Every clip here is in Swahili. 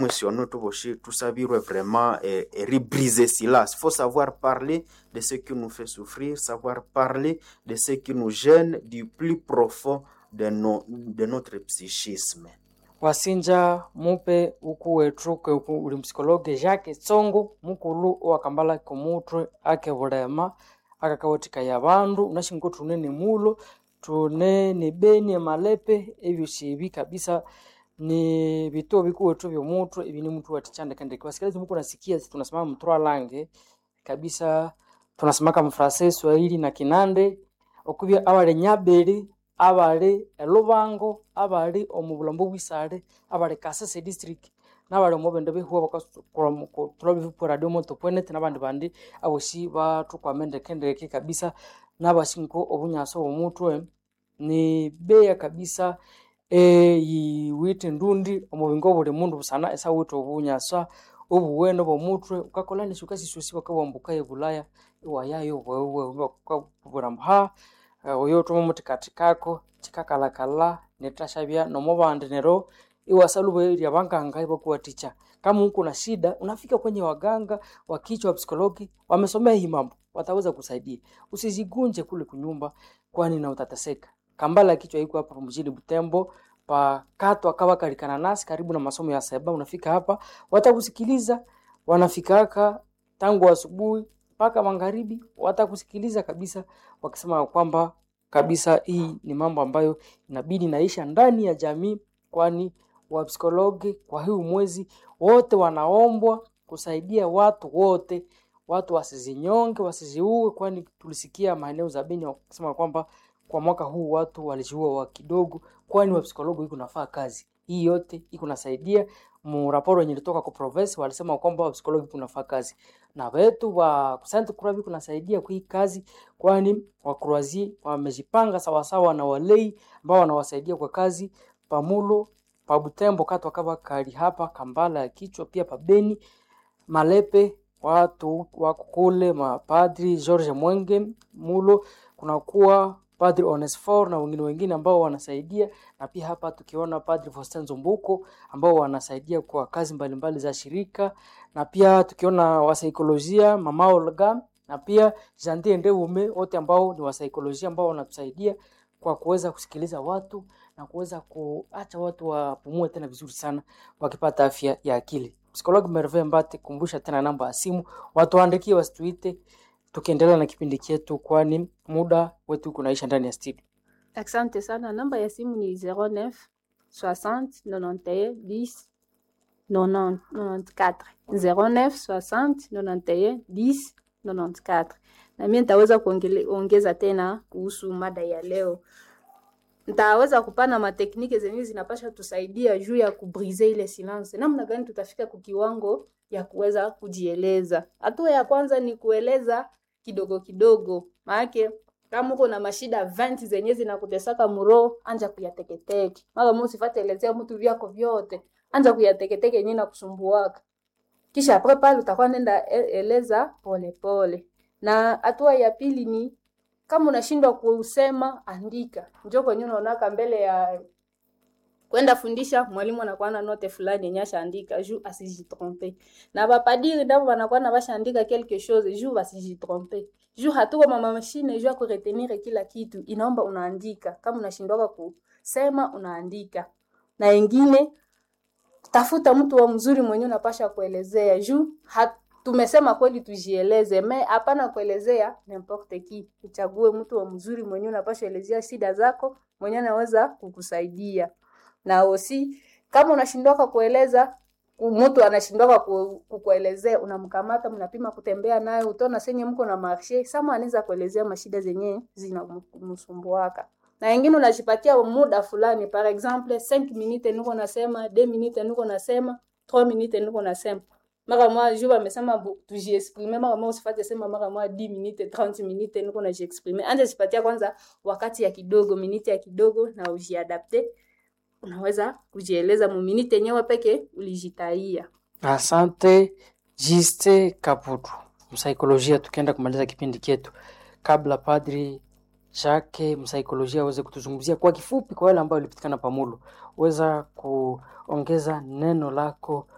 Mwishono tuvoshi tusabirwe vraiment eh, eh, rebriser silence. Faut savoir parler de ce qui nous fait souffrir, savoir parler de ce qui nous gêne du plus profond de, no, de notre psychisme. wasinja mupe uku wethu keuku uli msikologe jake tsongo mukulu owakambala komutwe ake bulema akakawathikaya abandu unashinga tune ni mulo tune ni beni emalepe ebyosi ebi kabisa ni vituo vikuu wetu vya mutwe ivi ni mtu watichandekandeke wasikilizi muku nasikia tunasema mtro lange kabisa tunasemaka mfrase swahili na kinande okuvya abali nyabeli abali elubango abali omubulambo bwisale abali kasese district nabali omubende bihuwa bakatula radio moto pwenete nabandi bandi abosi batukwamendekendeke kabisa nabasinko obunyaso bomutwe ni beya kabisa eyiwite ndundi omubingo buli mundu busana esawite obunyasa obuwene bwomutwe ukakolanisha ukasisusi wakawambuka ebulaya iwayayo bweburambu ha oyo otuma muti kati kako chikakalakala netashavya nomubandi nero iwasaluba lya banganga ibakuwaticha kama uko na shida unafika kwenye waganga wa kichwa wa psikologi wamesomea hii mambo wataweza kusaidia usijigunje kule kunyumba kwani na utateseka kambala kichwa iko hapa mjini Butembo pakato akawa kalikana nasi karibu na masomo ya seba unafika hapa watakusikiliza wanafikaka tangu asubuhi mpaka magharibi watakusikiliza kabisa wakisema kwamba kabisa hii ni mambo ambayo inabidi naisha ndani ya jamii kwani wapsikologi kwa huu mwezi wote wanaombwa kusaidia watu wote watu wasizinyonge wasiziue kwani tulisikia maeneo za Beni wakisema kwamba kwa mwaka huu watu walijiua wa kidogo kwani wapsikologi iko nafaa kazi hii yote iko nasaidia muraporo wenye ilitoka kwa province walisema kwamba wapsikologi kunafaa kazi na wetu wa Sainte Croix viko nasaidia kwa hii kazi kwani wakruazi wamejipanga sawasawa na walei ambao wanawasaidia kwa kazi pamulo pa Butembo katwa kava kali hapa Kambala ya kichwa pia pabeni Malepe watu wako kule mapadri George Mwenge mulo kunakuwa Padri Onesfor na wengine wengine ambao wanasaidia, na pia hapa tukiona Padri Faustin Zumbuko ambao wanasaidia kwa kazi mbalimbali za shirika, na pia tukiona wasaikolojia Mama Olga na pia Jantie Ndeume, wote ambao ni wasaikolojia ambao wanatusaidia kwa kuweza kusikiliza watu na kuweza kuacha watu wapumue tena vizuri sana wakipata afya ya akili. Psikologi Merve Mbate, kumbusha tena namba ya simu, watuandikie, wasituite tukiendelea na kipindi chetu, kwani muda wetu kunaisha ndani ya studio. Asante sana. Namba ya simu ni 09 60 91 10 90 94 09 60 91 10 94. Na mimi nitaweza kuongeza tena kuhusu mada ya leo. Nitaweza kupana matekniki zenye zinapasha tusaidia juu ya kubrize ile silence. Namna gani tutafika kukiwango ya kuweza kujieleza. Hatua ya kwanza ni kueleza kidogo kidogo, maanake kama uko na mashida 20 zenye zinakutesaka muro, anja kuyateketeke. Mara mosi fate elezea mtu vyako vyote, anja kuyateketeke yenyewe na kusumbuaka. Kisha apre pale utakuwa nenda eleza pole pole. Na hatua ya pili ni kama unashindwa kusema, andika. Njoo kwenye unaonaka mbele ya kwenda fundisha, mwalimu anakuwa na note fulani yenye ashaandika juu asijitrompe, na bapadiri ndio wanakuwa na bashaandika quelque chose juu basijitrompe, juu hatuko mama mashine juu ya kuretenir kila kitu, inaomba unaandika. Kama unashindwa kusema, unaandika. Na wengine tafuta mtu wa mzuri mwenye unapasha kuelezea juu tumesema kweli tujieleze, me hapana kuelezea n'importe qui. Uchague mtu wa mzuri mwenye unapasha elezea shida zako, mwenye anaweza kukusaidia na osi kama unashindwaka kueleza mtu anashindwaka kukuelezea, unamkamata mnapima kutembea naye, utaona senye mko na marshe sama, anaweza kuelezea mashida zenye zinamsumbuaka. Na wengine unajipatia muda fulani, par exemple 5 minutes niko nasema, 2 minutes niko nasema, 3 minutes niko nasema mara moja juu amesema tujiexprime, mara moja usifate sema mara moja 10 minutes 30 minutes niko najiexprime. Anja jipatia kwanza wakati ya kidogo, minute ya kidogo, na ujiadapte unaweza kujieleza muminite yenyewe peke ulijitaia. Asante Jiste Kaputu, msaikolojia. Tukienda kumaliza kipindi chetu, kabla Padri Jacques msaikolojia aweze kutuzungumzia kwa kifupi, kwa wale ambao walipitikana pamulo, weza kuongeza neno lako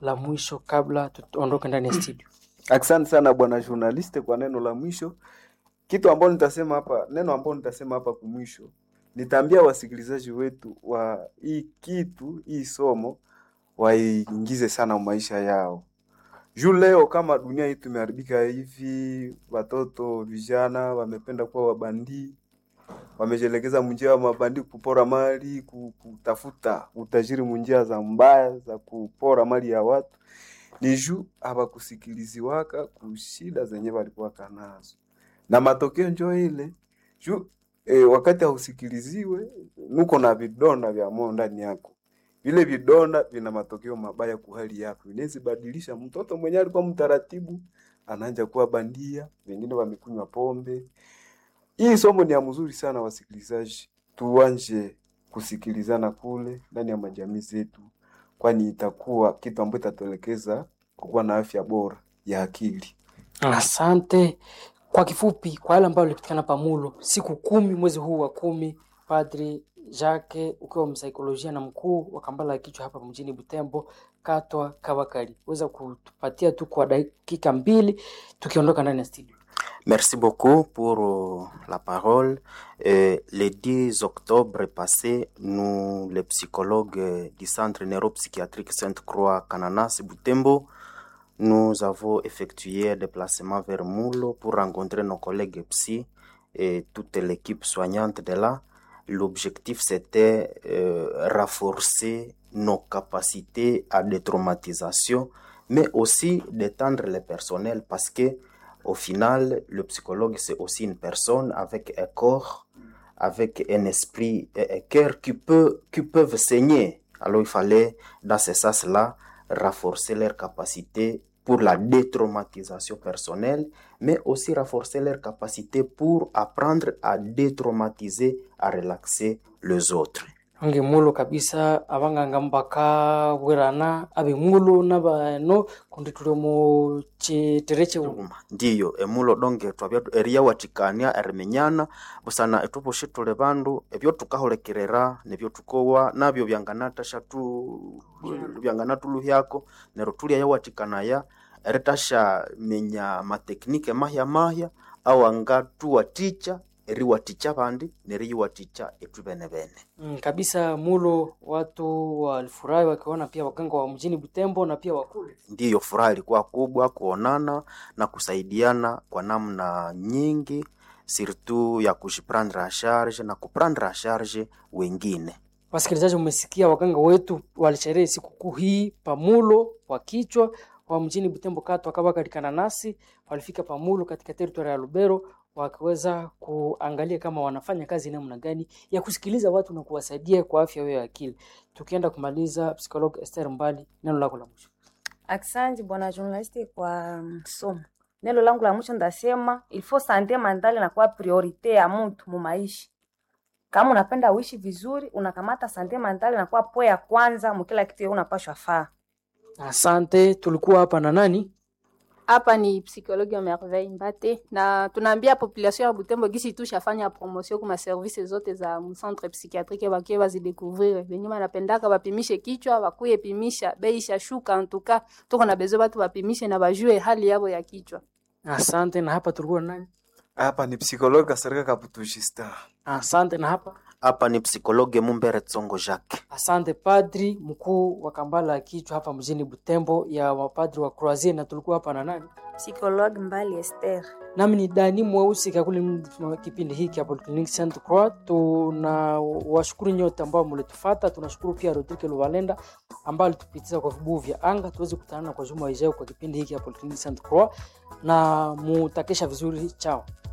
la mwisho kabla tuondoke ndani ya studio. Asante sana bwana journaliste kwa neno la mwisho. Kitu ambalo nitasema hapa, neno ambalo nitasema hapa kumwisho, nitaambia wasikilizaji wetu wa hii kitu, hii somo waiingize sana maisha yao. Juu leo kama dunia hii tumeharibika hivi, watoto vijana wamependa kuwa wabandii, wamejelekeza munjia wa mabandi kupora mali, ku- kutafuta utajiri munjia za mbaya za kupora mali ya watu ni juu hawakusikiliziwaka kushida zenye walikuwaka nazo, na matokeo njo ile juu e, wakati hausikiliziwe nuko na vidonda vya moyo ndani yako, vile vidonda vina matokeo mabaya kuhali yako. Inaweza badilisha mtoto mwenye alikuwa mtaratibu anaanza kuwa bandia, wengine wamekunywa pombe. Hii somo ni ya mzuri sana, wasikilizaji, tuanje kusikilizana kule ndani ya majamii zetu, kwani itakuwa kitu ambacho itatuelekeza kukuwa na afya bora ya akili. Asante. Kwa kifupi, kwa yale ambayo ilipatikana pamulo siku kumi mwezi huu wa kumi, Padri Jacques ukiwa msaikolojia na mkuu wa Kambala ya kichwa hapa mjini Butembo, Katwa Kabakari, weza kutupatia tu kwa dakika mbili tukiondoka ndani ya studio. Merci beaucoup pour euh, la parole. Euh, le 10 octobre passé, nous, les psychologues euh, du Centre neuropsychiatrique Sainte-Croix Cananas Butembo, nous avons effectué un déplacement vers Moulo pour rencontrer nos collègues psy et toute l'équipe soignante de là. L'objectif, c'était euh, renforcer nos capacités à détraumatisation, mais aussi d'étendre le personnel parce que au final, le psychologue, c'est aussi une personne avec un corps, avec un esprit et un cœur qui, peut, qui peuvent saigner. Alors, il fallait, dans ce sens-là, renforcer leurs capacités pour la détraumatisation personnelle, mais aussi renforcer leurs capacités pour apprendre à détraumatiser, à relaxer les autres. onge mulo kabisa abanganga mbaka bwerana abe mulo nabano kundi tuli mu chitere cheu Uma, ndiyo emulo donge twabya eriyawathikania eriminyana busana ethubushi tuli bandu ebyo thukahulikirira nebyo thukowa nabyo byanganathasya tu byanganatuluhyako neryo thulyayawathikania eritashyaminya mateknike mahya mahya awangatuwathikya eriwathikya abandi neriyiwathikya ethu bene bene Mm, kabisa mulo watu walifurahi wakiona pia waganga wa mjini Butembo na pia wakule ndiyo furaha ilikuwa kubwa kuonana na kusaidiana kwa namna nyingi surtout ya kujiprendre a charge na kuprendre a charge wengine Wasikilizaji, mmesikia waganga wetu walisherehe sikukuu hii pamulo wa kichwa wa mjini Butembo kata wakawakalikana nasi, walifika pamulo katika teritoria ya Lubero wakiweza kuangalia kama wanafanya kazi namna gani ya kusikiliza watu na kuwasaidia kwa afya yao ya akili. Tukienda kumaliza, psikolog Esther Mbali, neno lako la mwisho. Asante bwana journaliste kwa mm, somo. Neno langu la mwisho ndasema il faut sante mentale na kwa priorite ya mtu mu maisha. Kama unapenda uishi vizuri, unakamata sante mentale na kwa po ya kwanza mu kila kitu unapashwa faa. Asante, tulikuwa hapa na nani? hapa ni psychologue ya merveille mbate na tunaambia population ya butembo gisi tu shafanya promotion kuma service zote za mcentre psychiatrique bakie bazidécouvrir benye banapendaka bapimishe kichwa bakuye pimisha bei ishashuka antuka tuko na bezo batu bapimishe na bajue hali yabo ya kichwa Asante, na hapa tulikuwa na nani? Hapa ni psikologi Kasereka Kaputushista. Asante, na hapa hapa ni psikologe mumbere tsongo jacques Asante padri mkuu wa Kambala ya kichwa hapa mjini Butembo ya wapadri wa Croisier, na tulikuwa hapa na nani? Psychologue Mbali Esther. Nami ni Dani Mweusi kakuli m- kipindi hiki hapo Clinic Saint Croix. Tuna washukuru nyote ambao mlitufata. Tunashukuru pia Rodrigue Luvalenda ambaye alitupitisha kwa vibuyu vya anga tuweze kukutana kwa juma ijayo kwa kipindi hiki hapo Clinic Saint Croix, na mutakesha vizuri. Chao.